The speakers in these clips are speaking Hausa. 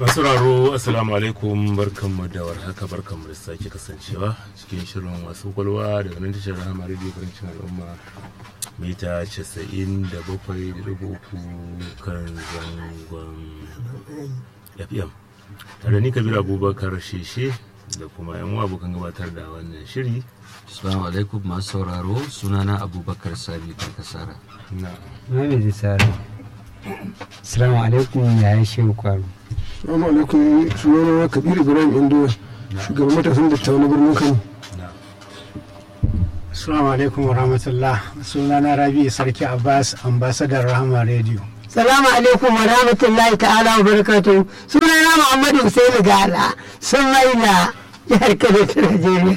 masu raro assalamu alaikum barkanmu da warhaka barkanmu da sake kasancewa cikin shirin wasu kwalwa daga nan tashar rahama radio karancin al'umma mita 97.3 kan zangon fm tare ni kabir abubakar sheshe da kuma yan abokan gabatar da wannan shiri Assalamu alaikum masu sauraro sunana Abubakar Sabi Karkasara. na Muhammad Sara. Assalamu alaikum yayin shehu kwaro. Assalamu alaikum sunana Kabir Ibrahim Indo shugaban matasan dattawa na birnin Kano. na Assalamu alaikum wa rahmatullah. Sunana Rabi Sarki Abbas, ambasadar Rahama Radio. Salamu alaikum wa rahmatullahi ta'ala wa barakatuhu. Sunana Muhammadu Hussein Gala, sun maila jihar Kano ta Najeriya.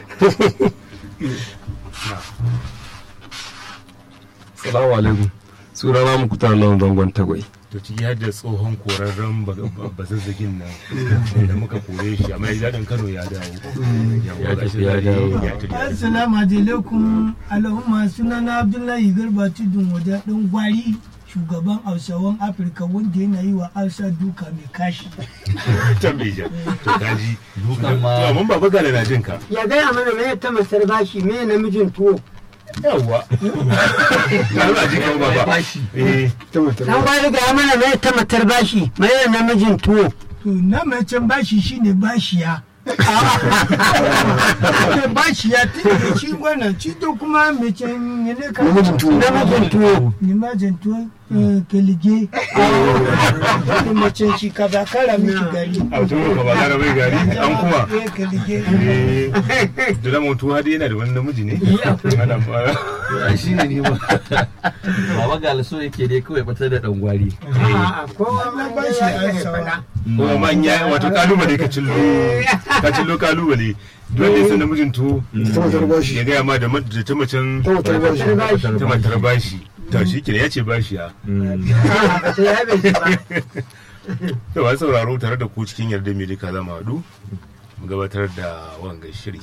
Salamu alaikum. Sunana Mukutar Lawan Zangon Tagwai. to ciki har da tsohon korarren bazazzagin nan da muka kore shi amma ya daɗin kano ya dawo Ya tafi ya dawo. ya tafi Assalamu alaikum al'umma sunana Abdullahi Garba Tudun Wada ɗan gwari shugaban Hausawan Afirka wanda yana yi wa Hausa duka mai kashi. can bai ja to kaji Dukan ma- to mun baba gala na jin ka Ya gaya mana me ta masar bashi me namijin tuwo. yawwa na ba ji kan baba eh Ta matar Dan gwari gaya mana me ta matar bashi me namijin tuwo. To na mai can bashi shine bashiya. Ake bashiya tun da shi wannan ci to kuma mai can ne ka namijin tuwo. Namijin tuwo. ni ma janto kelige. Ni macen shi ka ba kara miki gari. a tun ka ba gara bai gari an kuma Eh kelige. eh da zama mutu hadi yana da wani namiji ne ana ba Ya shi ne ne ba. Baba Galiso yake dai kawai batar da ɗan gwari. Na bashi Hausawa. kuma manya wato kalubale ka cillo ka cillo kalubale dole ne san namijin tuwo Ta matar bashi. ya gaya ma da ma- da ta macen Ta matar bashi. ta matar bashi ta shi kenan ya ce bashi ya da ba sauraro tare da ku cikin yarda mai duka zama haɗu mu gabatar da wanga shiri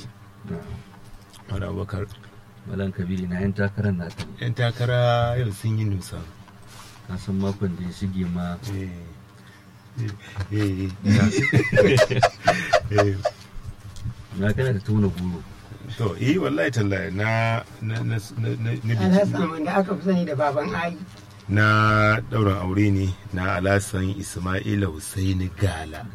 wani abubakar Malam Kabiru na 'yan takarar na ta. yan takara yau sun yi nusa Na san makon da ya shige ma Eh, eh, eh, eh. na kana da tona goro. to eh wallahi tallahi na na na na na biki Alhassan wanda aka fi sani da baban Ayi. na ɗaurin aure ne na alasan ismaila husaini gala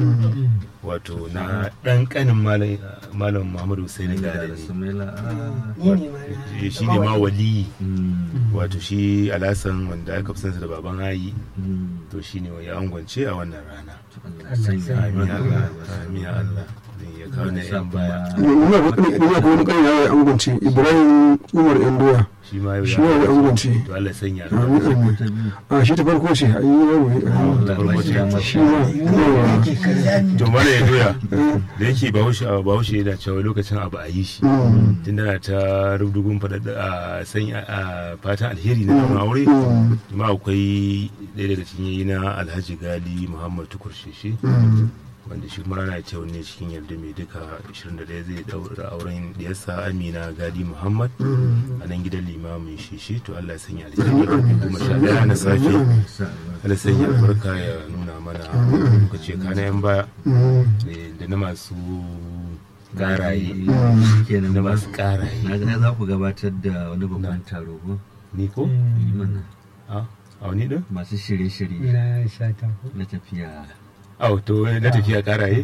wato na ɗan ƙanin malam malam muhammadu husaini gala Da ne Sumaila. ah. Ni ne ma na. Eh, shi ne ma waliyi Mm, wato shi alasan wanda aka fi sansa da baban hayi mm. to shi ne ya angwance a wannan rana Allah ya sanya amin ya Allah albarka. amin ya Allah Zai ya kawo na Allah ya sa yan baya kuma- Ina ina ko wani ƙarni ya angwance Ibrahim Umar Yandoya. shi ma yau Shi ma ya angwance. to Allah ya sanya Amin albarka. amin. Ta biyu. A shi ta farko ce a yi yaro ne. Allah ya bashi damar Shi ma yawa. to mana ya doya da yake bahaushe bahaushe yana cewa lokacin abu a yi shi tun na ta rubdugun faɗaɗa a sanya a fatan alheri na ɗaurin aure ma akwai ɗaya daga cikin yayi na alhaji gali muhammad tukur sheshe wanda shi kuma rana ce ne cikin yarda mai duka 21 zai daura auren diyarsa amina gali muhammad a nan gidan limamin sheshe to allah ya sanya alheri kuma sha ɗaya na safe allah sanya albarka ya nuna mana lokaci kana yan baya eh, da na masu ƙaraye kenan da ba masu ƙaraye na ga za ku gabatar da wani babban taro ko ni ko mana a a wani ɗin masu shirye-shirye Na sha ta ko. na tafiya a to na tafiya ƙaraye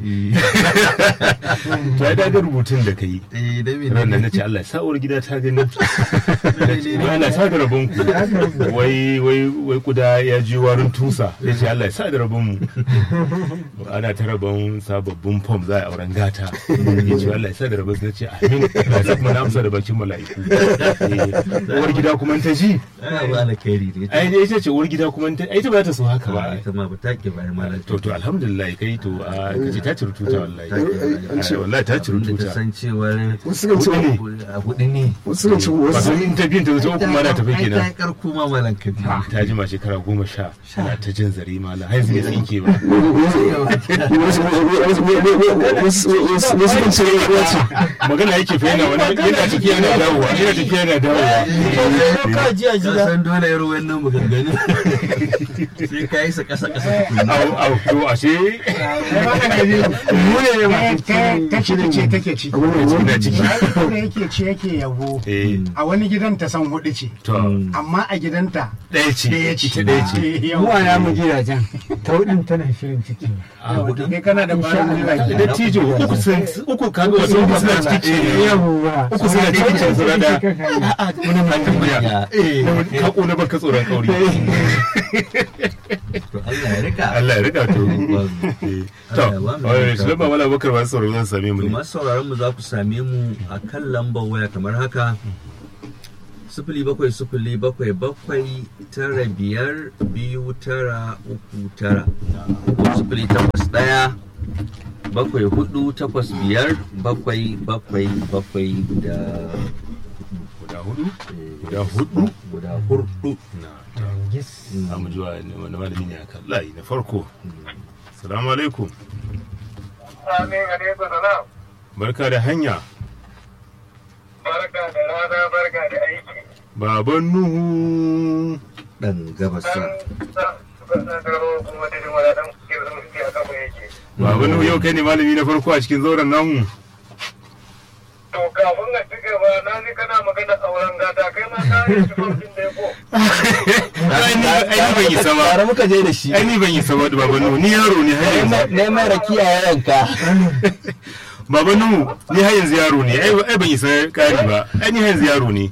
to ai da rubutun da ka yi eh da me ran nan na ce Allah sa'uwar gida ta gani wai Allah sa da rabon ku wai wai wai kuda ya ji warin tusa ya ce Allah ya sa da rabon mu ana ta rabon sababbin fom za a auren gata ya ce Allah ya sa da rabon su na ce amin Allah ya sa kuma na amsa da bakin mala'iku Eh, uwar gida kuma ta ji ana ba alkhairi ne ai ita ce uwar gida kuma ta ai ta ba ta so haka ba ita ma ba ta ke bayan malam to to alhamdulillah kai to a kace ta ci rututa wallahi an ce- Ai, wallahi ta ci abinda ta rututa san cewar Wasu kan ce a hudu ne wasu kan ce wato wasu in ta biyan ta zo kuma na tafi ai ta kenan yi karko ma malam kabi ta jima shekara goma sha tana ta jin zare mala har yanzu bai tsinke ba wasu kan ce ya ce magana yake fa yana wani yana tafiya yana dawowa yana tafiya yana dawowa ka ji a ka jira san dole yaro wannan maganganun sai ka yi sa kasa kasa tukuna au au to ashe eh mu ne masu ta ci ce take ciki ina ciki da yake ce yake yabo eh a wani gidan ta san hudu ce to amma a gidanta ɗaya ce ɗaya ce ita ɗaya ce Yau. mu a namu gidajen ta hudun tana shirin ciki Wato kai kana da bayan jirage da tijo uku sun uku kaga wasu uku suna cikin ce yawwa uku suna cikin ce suna da da wani ma tambaya eh ka kona baka tsoron kauri to Allah ya rika Allah ya rika to Eh, to eh, shi ba wala bakar ba sauraro zan same mu To ne masu sauraron mu za ku same mu a kan lambar waya kamar haka sifili bakwai sifili bakwai bakwai tara biyar biyu tara uku tara ko sifili takwas ɗaya bakwai hudu takwas biyar bakwai bakwai bakwai guda guda hudu guda hudu guda hurdu gis a mu jiwa wani malami ne akan layi na farko salamu alaikum Amin alaikum salam. barka da hanya Barka da rana barka da aiki. baban nuhu ɗan gabasa An sa suka sa karo kuma da jima da ɗan ke zama suke a kafa yake. baban nuhu yau kai ne malami na farko a cikin zauren namu To kafin a ci gaba na ji kana magana auren gata kai ma ka yi shi farkin da ya ko. ai ni ai ni ban yi sama tare muka je da shi ai ni ban yi sama da baban nuhu ni yaro ne har yanzu neman rakiya ya yanka baban nuhu ni har yanzu yaro ne ai ai ban yi sa kari ba ai ni har yanzu yaro ne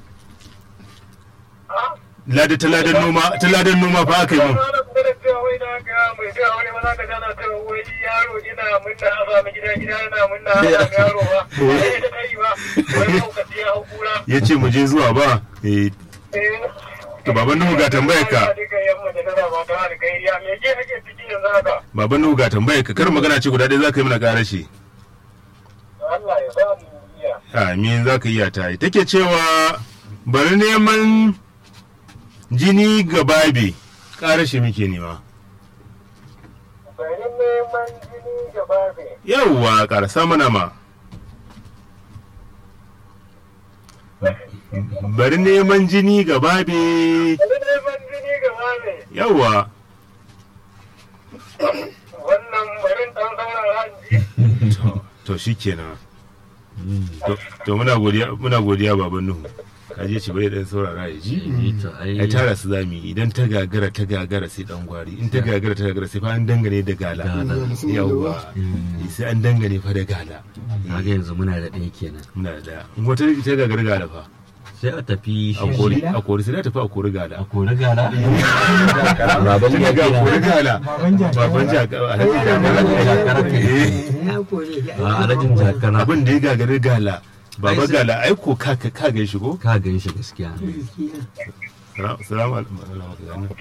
lada ta ladan noma ta ladan noma fa aka yi mun Ba na kuma da cewa wai na ga mai cewa wani ma za ka jana cewa wai yaro ina munna a sami gida gida yana munna a sami yaro ba. Ba ya da kai ba. Wai maukaci ya hau kura. ya ce mu je zuwa ba eh Eh. to baban nuhu ga tambayar ka baban nuhu ga tambayar ka kar magana ce guda ɗaya za ka yi mana ƙara shi amin za ka iya ta yi take cewa bari neman jini ga babe ƙara shi muke nema yawwa ƙarasa mana ma bari neman jini ga babe yawwa Wannan barin ɗan saurara in ji. to to shikenan to to muna godiya muna godiya baban nuhu kaje ce bai dan saurara ya ji ai tara su zami idan ta gagara ta gagara sai dan gwari in ta gagara ta gagara sai fa an dangane da gala yawwa sai an dangane fa da gala kaga yanzu muna da ɗaya kenan muna da daya in wata ta gagara gala fa sai a tafi a kori a kori sai ta tafi a kori gala a kori gara baban ga ga kori gala baban jakara alhaji jakara eh ya kore shi a alajin jakara abin da ya gagari gala baba gala ai ko ka ka ka gan shi ko ka gan shi gaskiya salamu alaikum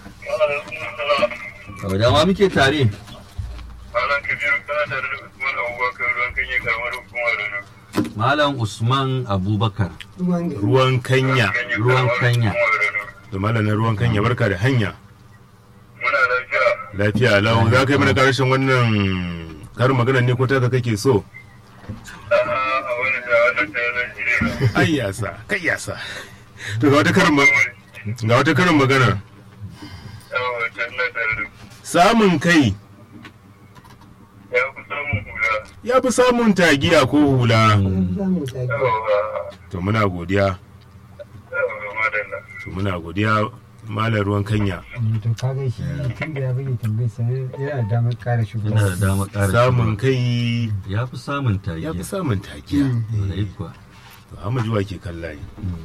kawai dama muke tare Malam Kabiru kana tare da Usman Abubakar ruwan kanye karamar hukumar Rano. malam usman abubakar ruwan kanya ruwan kanya da malamin ruwan kanya barka da hanya Muna lafiya. lafiya lau za ka yi mana karshen wannan karin magana ne ko taka kake so A'a a wani da wannan ta zan shi ne. ai yasa kai yasa to ga wata karin ma- ga wata karin magana Yawa can na tare da samun kai ya fi samun hula. ya fi samun tagiya ko hula Yawa to muna godiya yawa madalla. to muna godiya malar ruwan kanya to kaga shi tun da ya bage tambayi sanar yana da damar kara shigo yana da dama ƙara samun kai ya fi samun tarihi ya fi samun tagiya Wallahi kuwa. to amma juwa ke kan layi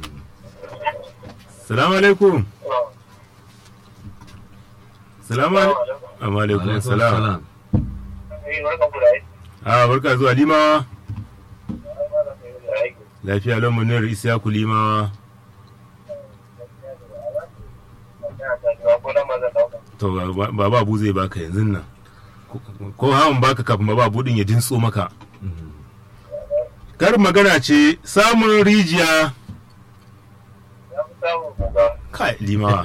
salamu alaikum salamu alaikum alaikum Alaikum salam salam. Eh, barkan ku da aiki. a barka zuwa limawa Barkan ku da aiki. lafiya lau munir isyaku limawa Ina tafiya ko nan ma zan dauka. to ba- baba abu zai baka yanzu nan Ko- ko hawan baka kafin baba abu din ya dintso maka kar magana ce samun rijiya Ya fi samun kuka. kai limawa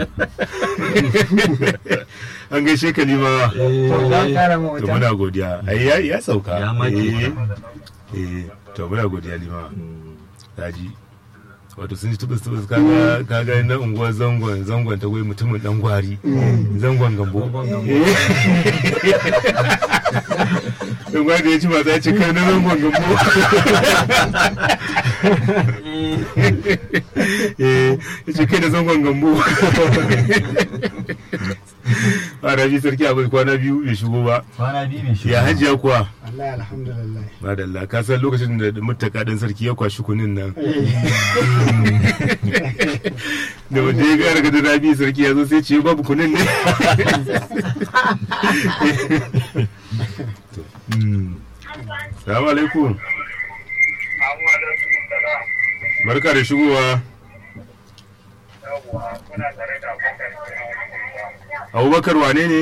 an gaishe ka limawa to za ka kara ma to wata muna godiya ai ya, ya sauka Ya make eh, eh to muna godiya limawa daji wato sun ji tubus tubus kaga kaga na unguwar zangon zangon ta gwai mutumin dan gwari zangon gambo Eh. don gwada ya ci masu ya ce kai na zangon gambo eh ya ce kai na zangon gambo a rabi sarki abu kwana biyu bai shigo ba kwana biyu bai shigo ya hajiya kuwa Allah alhamdulillah madalla ka san lokacin da mutaka ɗin sarki ya kwashi kunin nan da wanda ya gara ga rabi sarki ya zo sai ce babu kunin ne salamu alaikum Amma da su salam. barka da shigowa Yawwa, kuna tare da Abubakar. abubakar wane ne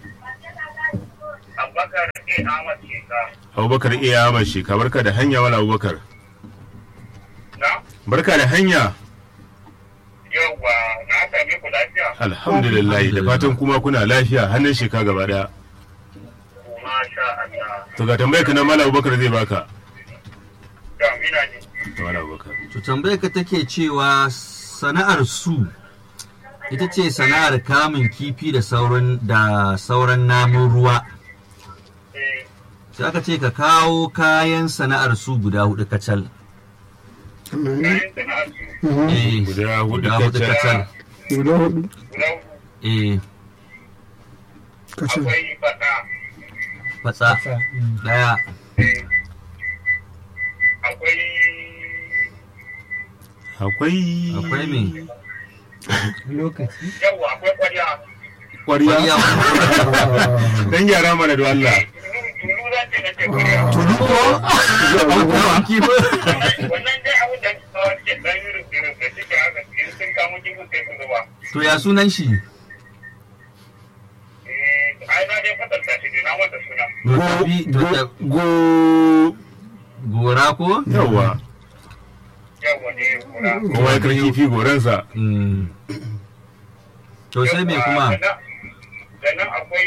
Abubakar A. Ahmad Sheka. abubakar iya ahmad sheka barka da hanya wala abubakar Na? barka da hanya Yawwa, na same ku lafiya. alhamdulillah da fatan kuma kuna lafiya hannun sheka gaba daya Masha Allah. to ga tambayar ka na mala abubakar zai baka Da mina ne. to mala abubakar to tambayar ka take cewa sana'ar su ita ce sana'ar kamun kifi da sauran da sauran namun ruwa Eh, sai aka ce ka kawo kayan sana'ar su guda hudu kacal kayan sana'ar su eh guda hudu guda hudu kacal kacal guda hudu guda uku. eh kacal Akwai fata. fatsa daya Akwai akwai akwai me lokaci yawwa akwai kwarya. kwariya Kwariya. dan gyara mana da Allah Tulu tulu za ta nace kwarya. Wannan dai abin da kawai ke ɗan yi rufe-rufe da suke haka in sun kamo kifin sai su zuba. to ya sunan shi Eh, ai na dai kwatanta shi ne na wata suna. to tafi to ta- go gora ko yawa Yawwa ne kura. kowa ya kan kifi goransa Mm. to sai me kuma Sannan akwai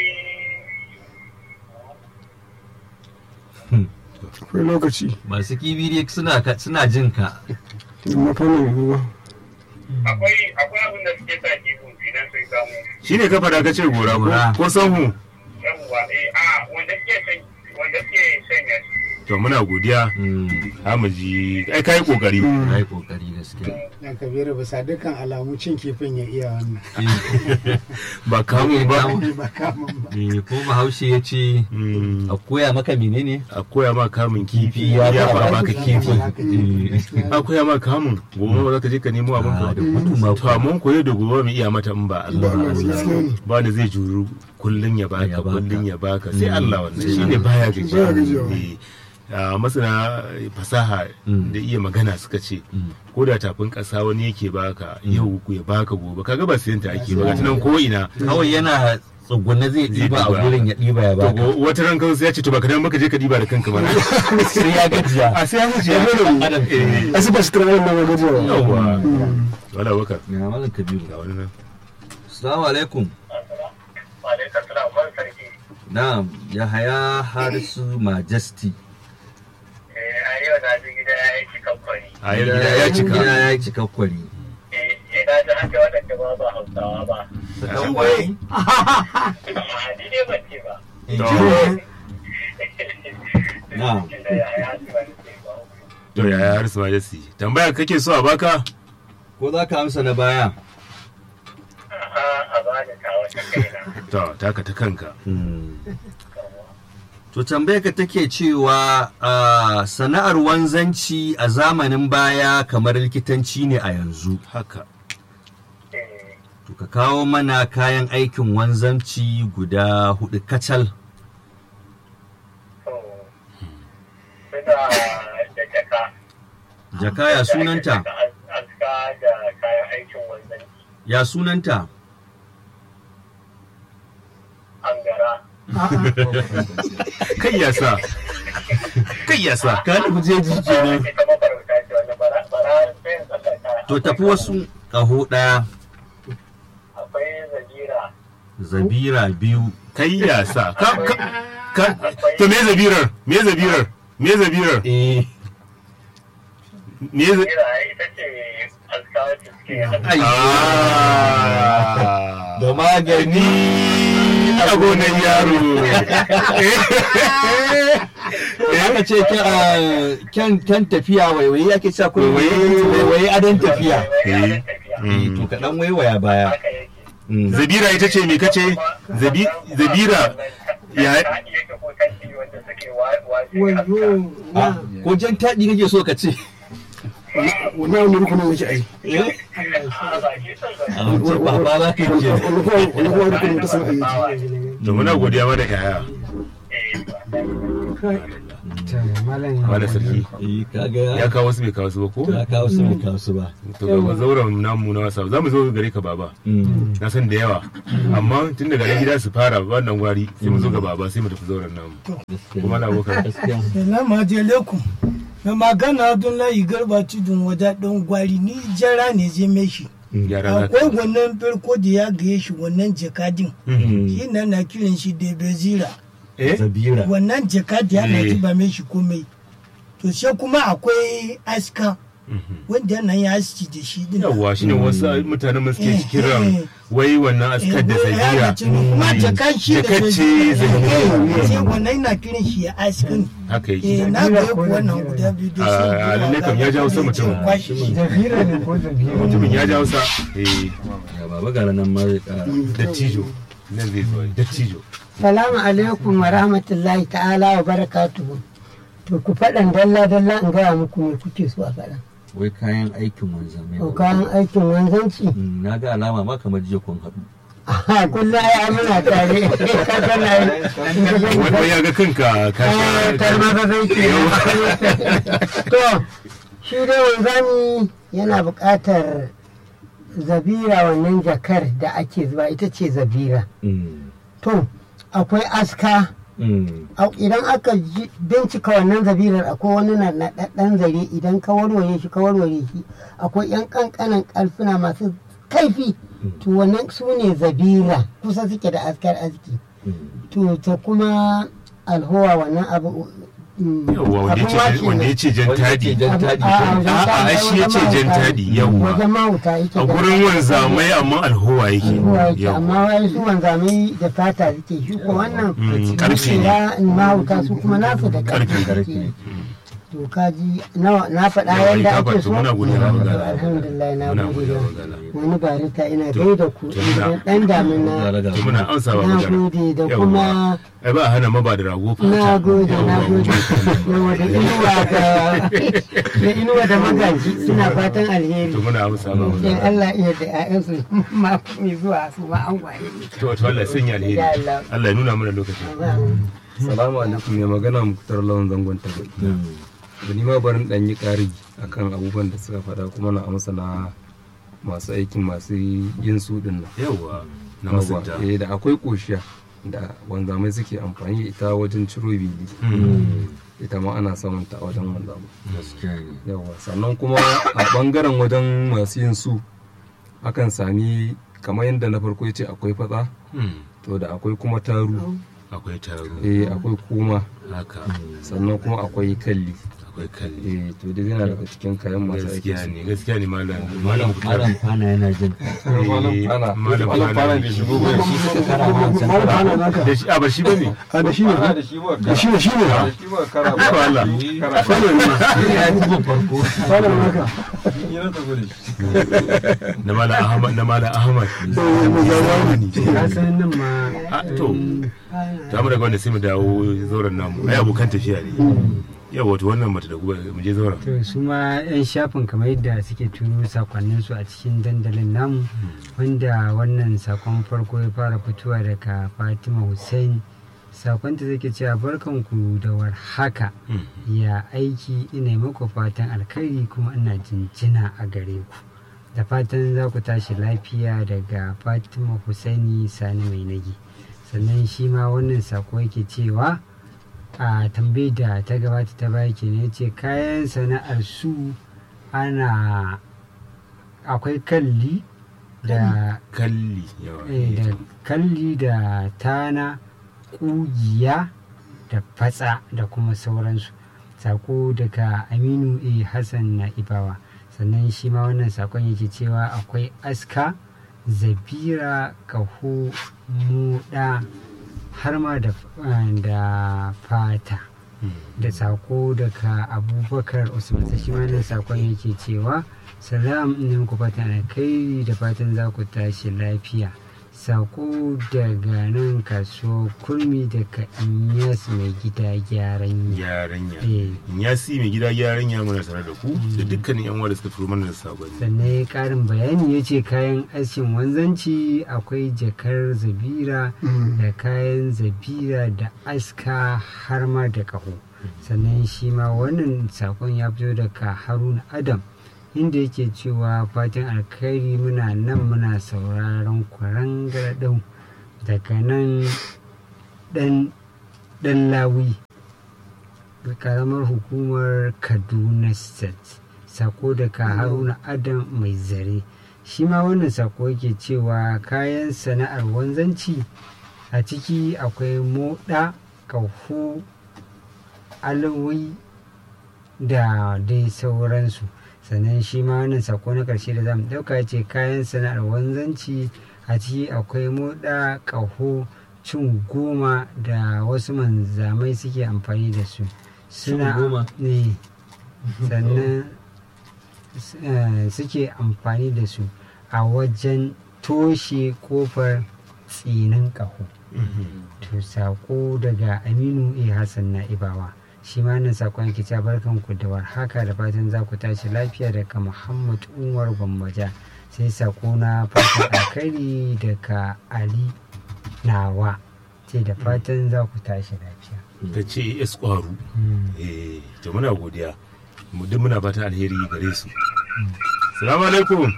akwai lokaci masu kibi dai suna ka- suna jin ka amma fannin ruwa akwai akwai abin da suke sa kifin idan sun samu. shine ka fada ka ce gora Gora. ko ko sanhu Yawwa eh a wanda suke san wanda suke sanya shi. to muna godiya Mm. ha mu ji ai kai kokari ya yi kokari gaskiya dan kabiru bisa dukkan alamu cin kifin ya iya wannan ba kamun ba ba kamun ba Eh, ko bahaushe ya ce Mm, a koya maka menene a koya ma kamun kifi ya ya ba ba baka kifi Eh, a koya ma kamun gobe ba za ka je ka nemo abin Ah, ka da gudu ma to amma koyo da gobe mu iya mata in ba Allah ba Allah gaskiya ne ba ni zai juru kullun ya baka Ya baka. kullun ya baka sai Mm. Allah wannan Sai shine Allah. baya Baya gajiya. gajiya Eh, ah, masana fasaha Mm. da iya magana suka ce Mm. ko da tafin ƙasa wani yake baka yau ya baka gobe kaga ba sayan ta ake ba ga tunan ko ina kawai yana tsugunne zai ɗiba a ɗiba. gurin ya ɗiba ya to baka go- wata ran kansu ya ce to baka dan baka je ka diba da kanka ba sai ya gajiya a sai ya wuce ya Adam eh asu ba su kira wannan magajiya yawa wala bakar na malam kabiru ga wani nan assalamu alaikum Alaikar salam ban sarki. na yahaya harisu majesty Eh, a yau na ji gida ya yi cikan kwari. a yau gida ya cika gida ya yi cikakkwari Eh, eh, na ji haka waɗanda ba ba hausawa ba. cikakkwari A ni dai ban ce ba. na Da ya ya ci ba ni ce ba. to yaya har su majesty tambaya kake so a baka ko za ka amsa na baya A'a, a ba da ta wata kaina. to taka ta kanka To tambayar ka take cewa ah, sana'ar wanzanci a zamanin baya kamar likitanci ne a yanzu. haka Eh, To ka kawo mana kayan aikin wanzanci guda hudu kacal. to, suna da jaka. Jaka ya sunanta? Aska da kayan aikin wanzanci. Ya sunanta? Angara. kai ya sa kai ya sa Ka nufi jeji kenan. Ita mafarauta ce wanda bara bara sai in tsallaka. To tafi wasu ƙaho ɗaya, Akwai zabira. zabira biyu. kai ya sa ka ka ka to me zabirar me zabirar me zabirar Eh, me za- Zabira ita ce aska wacce suke ai, Ah. da magani a gonan yaro aka ce kyan, ah, kyan kyan tafiya waiwaye ake cewa ko Waiwaye. waiwaye adon tafiya Eh, Eh, to ka dan waiwaya baya Mm. zabira ita ce me kace Zabi- zabira ya wayo Ah, ko jan taɗi kake so ka ce wannan wani rukunin nake ai a wuce ba ba za ka yi ke wani kuma wani kuma rukunin ta san ai to muna godiya ma da yaya to malam wala sarki Eh, kaga ya ya kawo su bai kawo su ba ko ya kawo su bai kawo su ba to ga zauren namu na wasa za mu zo gare ka baba Mm. na san da yawa amma tun daga nan gida su fara wannan gwari sai mu zo ga baba sai mu tafi zauren namu kuma na abokan gaskiya Salamu alaikum. Mai magana Abdullahi Garba Tudun wada ɗan gwari ni jara ne je mai shi. gyara za Akwai ka wannan farko da ya gaye shi wannan jakadin. Mm. Shi na na kiran shi da bezira. eh zabira Wannan jakadi ya na Eh. ji ba mai shi komai. To sai kuma akwai aska wanda yana yi aski da shi din. yawwa shine wasu mutanen mu suke Eh, kiran eh. wai wannan askar da zagira Kuma jakan shi da Jakar ce bezira. zagira. Eh, Sai wannan yana kiran shi ya askin. haka Eh yake na ga ku wannan guda biyu da A- a lalle kam ya jawo sama mutum. zabira ne ko zabira mutumin ya ja hausa eh ya baba gara nan ma zai kara dattijo nan zai zo dattijo salamu alaikum wa rahmatullahi ta'ala wa barakatuhu to ku faɗan dalla dalla in gaya muku me kuke so a faɗan wai kayan aikin wanzamai to kayan aikin wanzanci Mm, na ga alama ma kamar jiya kun haɗu Aha, kullum ai muna tare ka gana yi wanda ya ga kanka ka sha tarma ba zai ke to shi dai wanzami yana buƙatar zabira wannan jakar da ake zuba ita ce zabira Mm. to akwai aska Mm. Au, idan aka ji- bincika wannan zabirar akwai wani na naɗaɗɗen zare idan ka warware shi ka warware shi akwai yan ƙanƙanan ƙarfuna masu kaifi to wannan su ne zabira kusa suke da askar aski Mm. to ta kuma alhowa wannan abu mm, yawwa wanda abin ya wake ce wanda ya ne. ce jan Wanda ya ce tadi jan Abu- tadi. a- a wajen A'a, tadi, shi ya ce wajen jan mahauta. tadi, yawwa. wajen mahauta yake a da- gurin wanzamai amma alhowa yake alhowa yake Yawwa. amma wai su wanzamai da fata suke shi ko wannan Mm, karfe ne ya mahauta su kuma nasu da Karfe, karfe karfe. suke to kaji na na faɗa Yawa, yadda ka ake faɗi, so muna godiya To, magana. alhamdulillah na muna gode godiya da magana wani barita ina To, gaida ku to muna- dan damina Zalaga. to muna amsa ba na magana gode da Yawwa. kuma ai ba a hana ma ba da rago fata na gode na Yawwa. gode yawa da inuwa da da inuwa da magaji suna fatan alheri to muna amsa ba in magana Allah iya da ƴaƴansu ma mai zuwa su ma an gwaye to to Allah ya sanya alheri Ya Allah. Allah ya nuna mana lokacin Salamu alaikum mai magana muktar lawan zangon ta Mm. da ni ma barin dan yi ƙari akan abubuwan da suka faɗa kuma na amsa na masu aikin masu yin su din nan. yawwa na Yawwa, masunta eh, da akwai ƙoshiya da wanzamai suke amfani da ita wajen ciro bili Mm. ita ma ana samun ta a wajen wanzamai gaskiya ne yawa sannan kuma a bangaren wajen masu yin su akan sami kamar yadda na farko ya ce akwai fatsa Hmm, to da akwai kuma taru akwai taro eh akwai kuma haka sannan kuma akwai kalli akwai kalli eh to dai yana daga cikin kayan masu aiki gaskiya ne gaskiya ne malam malam malam fana yana jin ka malam Eh, fana malam malam fana fana bai shigo ba shi suka kara ma wancan Malam Fana naka. da shi a ba shi bane a da shi ne da shi ba da shi ne shi ne da shi ba kara ba Ko Allah. Fana ne ya tuba farko Fana naka ni na tafi da shi na malam ahmad na malam ahmad Eh, mu zamani. ka san nan ma a to za mu daga wanda sai mu dawo zauren namu ai abokan tafiya ne yau wato wannan mata da guba mu je zauren to su ma 'yan shafin kamar yadda suke turo sakonnin su a cikin dandalin namu wanda wannan sakon farko ya fara fitowa daga fatima hussein sakonta take cewa barkanku da warhaka Hmm. ya aiki ina yi muku fatan alkhairi kuma ina jinjina a gare ku da fatan za ku tashi lafiya daga fatima husaini sani mai nagi sannan shi ma wannan sako yake cewa a tambayar da ta gabata ta baya kenan ya ce kayan sana'ar su ana akwai kalli da kalli yawa eh, da kalli da tana kugiya da fatsa da kuma sauransu sako daga aminu a hassan na ibawa sannan shi ma wannan sakon yake cewa akwai aska zabira kaho muda har ma da, da fata da sako daga abubakar usman sai shi ma nan sakon yake cewa salam ne muku fatan alkhairi da fatan za ku tashi lafiya sako daga nan kaso kurmi daga inyas mai gida gyaran ya Yaranya. Eh. Ya si mai gida yaranya muna tare da ku da dukkanin yan uwa da suka turo mana da sabani. sannan ya karin bayani ya ce kayan askin wanzanci akwai jakar zabira da kayan zabira da aska har ma da kaho sannan shi ma wannan sakon ya fito daga haruna adam inda yake cewa fatan alkhairi muna nan muna sauraron kwaran garadau daga nan dan dan lawi karamar hukumar kaduna state sako daga haruna adam mai zare shi ma wannan sako yake cewa kayan sana'ar wanzanci a ciki akwai moɗa ƙaho alawai da dai sauransu sannan shi ma wannan sako na ƙarshe da zamu ɗauka ce kayan sana'ar wanzanci a ciki akwai moɗa ƙaho cin goma da wasu manzamai suke amfani da su suna goma? ne sannan eh, suke amfani da su a wajen toshe kofar tsinin ƙaho to sako daga aminu a hassan na'ibawa shi ma nan sakon ki ta barkan ku da warhaka da fatan za ku tashi lafiya daga muhammad umar gwammaja sai sako na fatan alkhairi daga ali nawa ce da fatan za ku tashi lafiya Ta ce es kwaru. Eh, to muna godiya. Mu duk muna fatan alheri gare su. Salamu alaikum.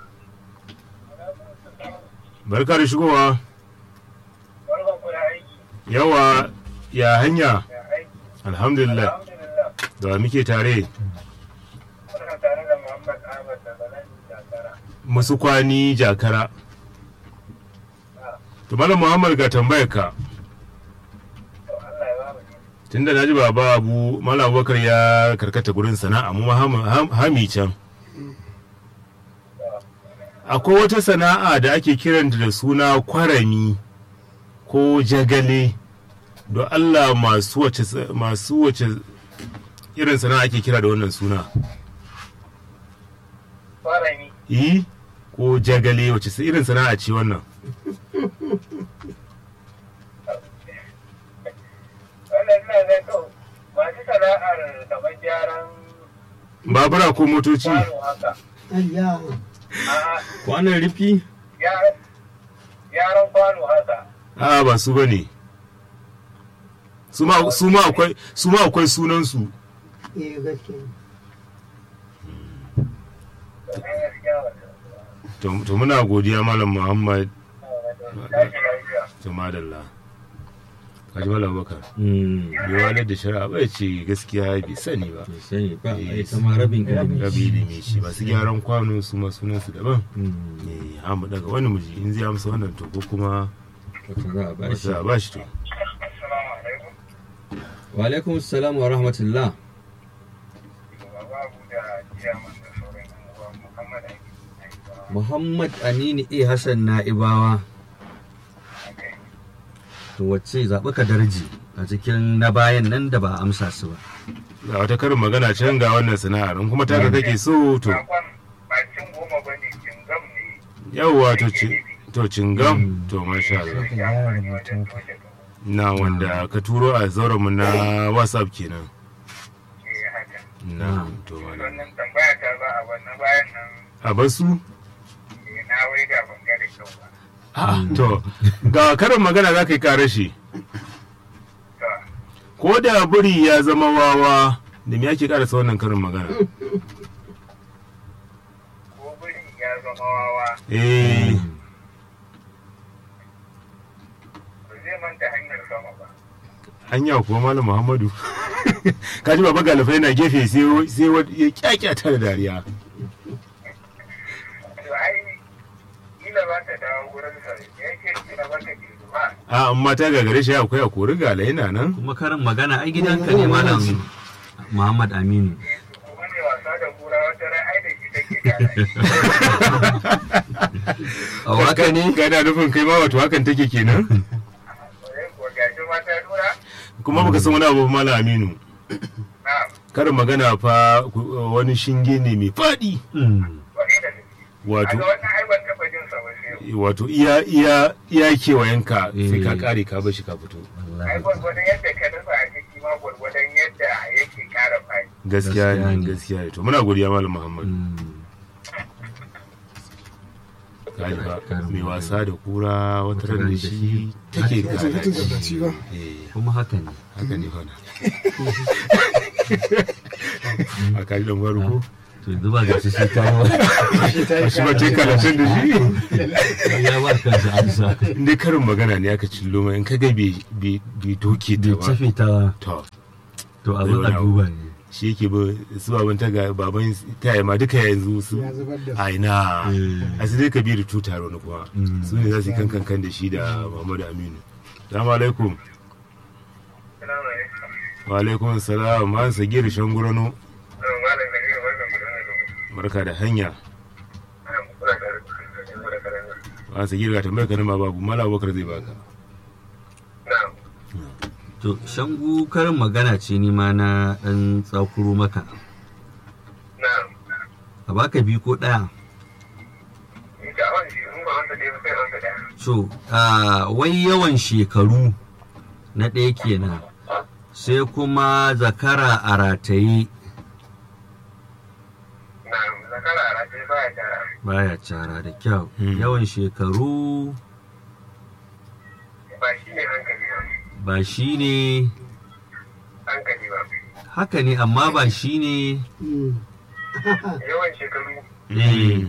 Barka da shigowa. Barkan ku da aiki. Yawa ya hanya. Ya aiki. Alhamdulillah. Alhamdulillah. Da wa muke tare. Muna tare da Muhammad Ahmad daga nan Jakara. Musu kwani jakara. To Malam Muhammad ga tambayar ka. To Allah ya ba mu ne. Tunda na ji baba abu Malam Abubakar ya karkata gurin sana'a mu ma ham- ham- hami can. Akwai wata sana'a da ake kiranta da suna kwarami ko jagale. Don Allah masu wace masu wace irin sana'a ake kira da wannan suna. Farami. Yi ko jagale wace irin sana'a ce wannan? Wannan ina ga to masu sana'ar kamar gyaran Babura ko motoci? kwano haka. ayya A'a, kwanan rufi gyaran gyaran kwano haka. A'a ba su bane. Su ma su ma akwai su ma akwai sunansu. eh gaskiya To an gaskiya wannan. To to muna godiya Malam Muhammad Tashi lafiya. to madalla. Kaji Malam Bakar. Mm, Bai walar da shari'a ba ya ce gaskiya bai sani ba. bai sani ba a yi kama rabin ilimi Rabi ilimi shi masu gyaran kwano su ma sunansu daban. Mm, Ne hamu daga wani miji in zai amsa wannan to ko kuma wata za a bashi wata a ba shi to. Assalamu alaikum. wa alaikum salam wa rahmatullah Babu da ciyaman da sauran yan uwa Muhammad Aiki. muhammad aminu a hassan na'ibawa to wacce zaɓi ka darji a cikin na bayan nan da ba a amsa su ba Ga wata karin magana can ga wannan sana'ar in kuma taka kake so to Sakon ba cin goma ba ne, cingam ne. yawwa to ci to cingam to masha Allah. ka gyara rubutun ka Na wanda ka turo a zauren mu na WhatsApp kenan. Ke haka. Na to wala. Wannan tambaya ta za a wannan bayan nan A basu? eh, na wai da ban ga da kyau ba. Ah, to ga karin magana za ka yi kare shi. To, Ko da buri ya zama wawa da me ake karasa wannan karin magana? ko biri ya zama wawa, Eh, ba zai manta hanyar sama ba. hanya kuwa Malam Muhammadu. Ka ji baba galifai na gefe sai sai wani ya kyakyata da dariya. To, ai, kila ba ta dawo wurin sa, ya ce kila ba ta ke zuwa. A amma ta gagare shi akwai a kori gala yana nan. kuma karin magana ai gidanka ne malam muhammad aminu Kuma ne wasa da kura wata ran ai da shi take kara shi. a haka ne Gana nufin kai ma wato hakan take kenan? Wai kuwa gashi ma ta nuna, kuma baka san wani abu ba malam aminu na karin magana fa ku- wani shinge ne mai faɗi Mm. wani da ne wato kaga wannan ai ban taɓa jin sa ba sai wato iya iya iya kewayenka sai ka Eh. kare ka bar shi ka fito ai Wallahi. gwargwadon yadda ka nufa a ciki ma gwargwadon yadda yake ƙara faɗi gaskiya Gaskiya ne ne. gaskiya ne to muna godiya malam muhammad Mm. Kaji ba, Karin mai magana. wasa da kura wata ran da shi take ya ce fitin kare gabaci ba eh kuma haka ne haka ne fana a kaji dan gwaro ko to yanzu ba ga shi sai kawo shi ba ce karatun da shi ya ba kansa amsa inda karin magana ne aka cillo mai in ka ga bai bai bai doke ta bai ba cafe ta to to abin a duba ne shi yake ba su baban ta ga baban ta ma duka yanzu su ya zubar da su a ina Eh. a su dai kabiru tuta wani kuma Mm. su ne za su yi kankan kan da shi da muhammadu aminu salamu alaikum salamu alaikum wa alaikum salam ma sagir shangurano malam da kai wannan gudanar da barka da hanya ana kula da rubutu da karatu ma sagir ga tambayar ka ma babu mala bakar zai baka na'am to shangu karin magana ce ni ma na dan tsakuro maka na'am a baka biyu ko ɗaya in ga wani in ba wanda ɗaya ba sai wanda ɗaya so ah, wai yawan shekaru na ɗaya kenan sai kuma zakara a rataye na'am zakara a rataye baya tara baya cara da kyau Hmm. yawan shekaru ba shi ne hankali ba ba shi ne hankali ba haka ne amma ba shi ne yawan shekaru eh,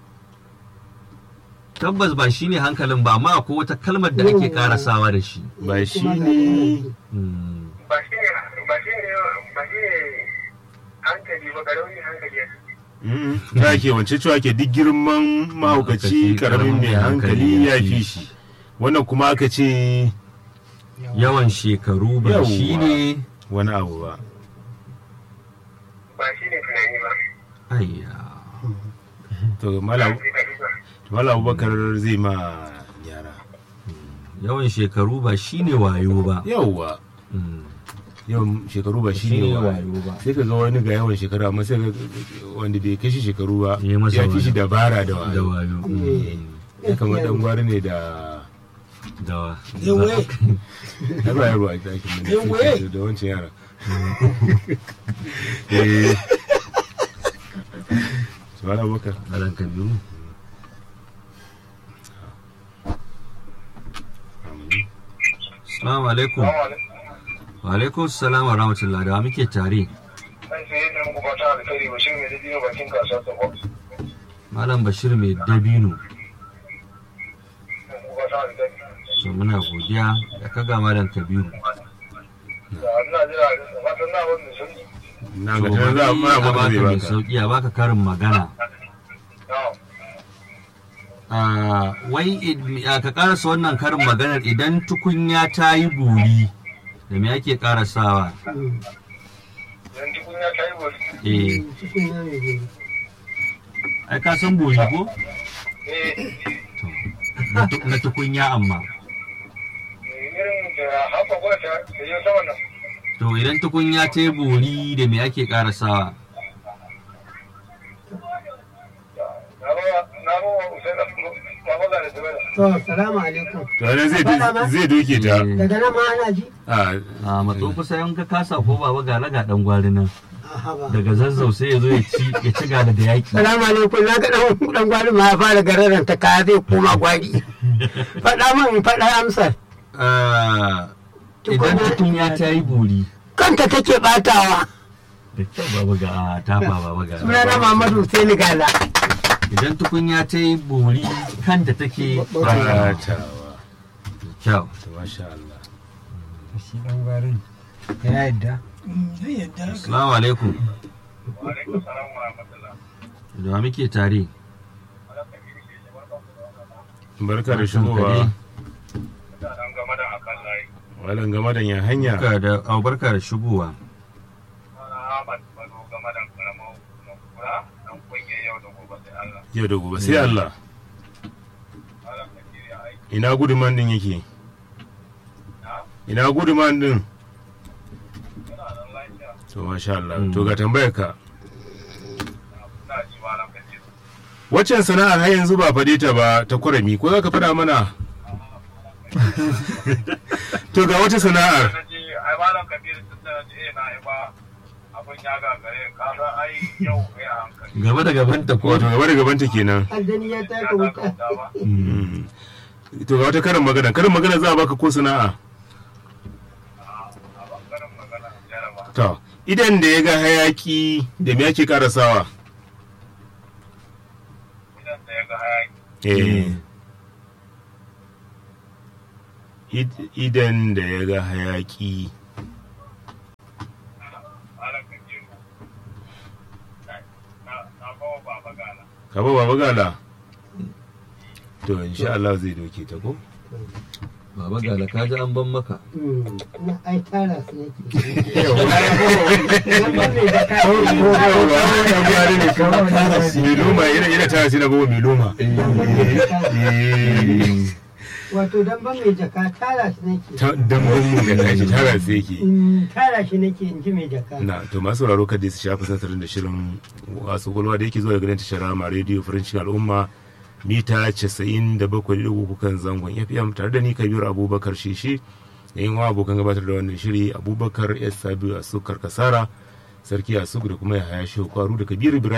tabbas ba shi ne hankalin ba amma akwai wata kalmar da ake karasawa da shi ba shi ne Hmm. ba shi ne ba shi ne ba shi ne hankali ba ƙaramin hankali ya ta ke wance cewa ke duk girman mahaukaci karamin mai hankali ya fi shi wannan kuma aka ce yawan shekaru ba Yawwa. shi ne wani abu ba ba shi ne tunani ba ayya to malam ba malam abubakar zai ma yara yawan shekaru ba shi ne wayo ba yauwa Hmm. yawan shekaru ba shi Shi ne ne wa wayo ba. sai ka ga wani ga yawan shekaru amma sai ka wanda bai kai shi shekaru ba Ya masa ya fi shi wayo. dabara da da wayo wayo ya kamar dan gwari ne da dawa yawaye har ba yaro a ɗakin mun Yawaye. da- da wancan yara eh Subhana Abubakar Alan Kabiru Assalamu alaikum wa alaikum salam wa rahmatullah da wa muke tare An sai yadda muku fata alkhairi bashir mai da biyu bakin kasuwar sabo. Malam Bashir mai dabino Muku fata alkhairi. so muna godiya da kaga Malam Kabiru Da ina jira da fatan na wani sun. na So, ga tana za a bari mana a baka baka zai mai baka sauki a baka karin magana Na'am. Ah, wai id- ah, ka karasa wannan karin maganar idan tukunya ta yi buri da me ake karasawa Yan tukunya ta yi wani. eh ai ka san buri ko Eh, na tu- na tukunya amma irin da haka gwata da yau sama nan. to idan tukunya ta yi buri da me ake karasawa Na ba na ba wa Usain na ba da Zubair. to salamu alaikum to nan zai zai doke ta Eh, daga nan ma ana ji a a matso kusa yan ka kasa ko baba ga laga dan gwari nan Aha ba. daga zazzau sai ya zo ya ci ya ci gada da yaki salamu alaikum na ga dan dan gwari ma ya fara gararan ta kaya zai koma gwari faɗa min faɗa amsar Ah, idan tukunya ta yi buri kanta take batawa da kyau baba ga a tafa baba ga sunana Muhammadu Hussein Gala idan tukunya ta yi buri kanta take batawa kyau to masha Allah shi dan gwarin ya yadda zai yadda haka assalamu alaikum Wa alaikum salam wa rahmatullah. da wa muke tare barka da shigowa Da nan game da akan layi. walan game da yan hanya barka da au, barka da shigowa Ahmad Bado game da karamar kura dan kunye yau da gobe sai Allah. yau da gobe sai Allah Allah ka kiriya aiki. ina guduman din yake Na? ina guduman din to masha Allah to ga tambayar ka waccan sana'ar har yanzu ba faɗe ta ba ta kurami ko za ka faɗa mana to ga wata sana'ar ai malam kabiru tun da je na yi ba abin ya gagare ka san ai yau kai a hankali gaba da gabanta ko wato gaba da gabanta kenan aljani ya taka wuta Mm. to ga wata karin magana karin magana za a baka ko sana'a to idan da ya ga hayaki da me ake karasawa idan da ya ga hayaki eh Id- idan da ya ga hayaki malam kabiru na na bawa baba gala ka ba baba gala to insha Allah zai doke ta ko baba gala ka ji an ban maka na ai tara su yake miloma ina ina tara sai na bawa miloma wato dan ban mai jaka tara shi nake ta dambon mu da kashi tara sai yake Mm, tara shi nake in ji mai jaka na to masu sauraro kada su shafi satarin da shirin wasu kwalwa da yake zuwa daga nan tashar rama rediyo farancin al'umma mita 97.3 kan zangon fm tare da ni kabiru abubakar shishi da yin wa abokan gabatar da wannan shiri abubakar s sabiu a sukar kasara sarki a da kuma ya haya shi kwaru da kabiru ibrahim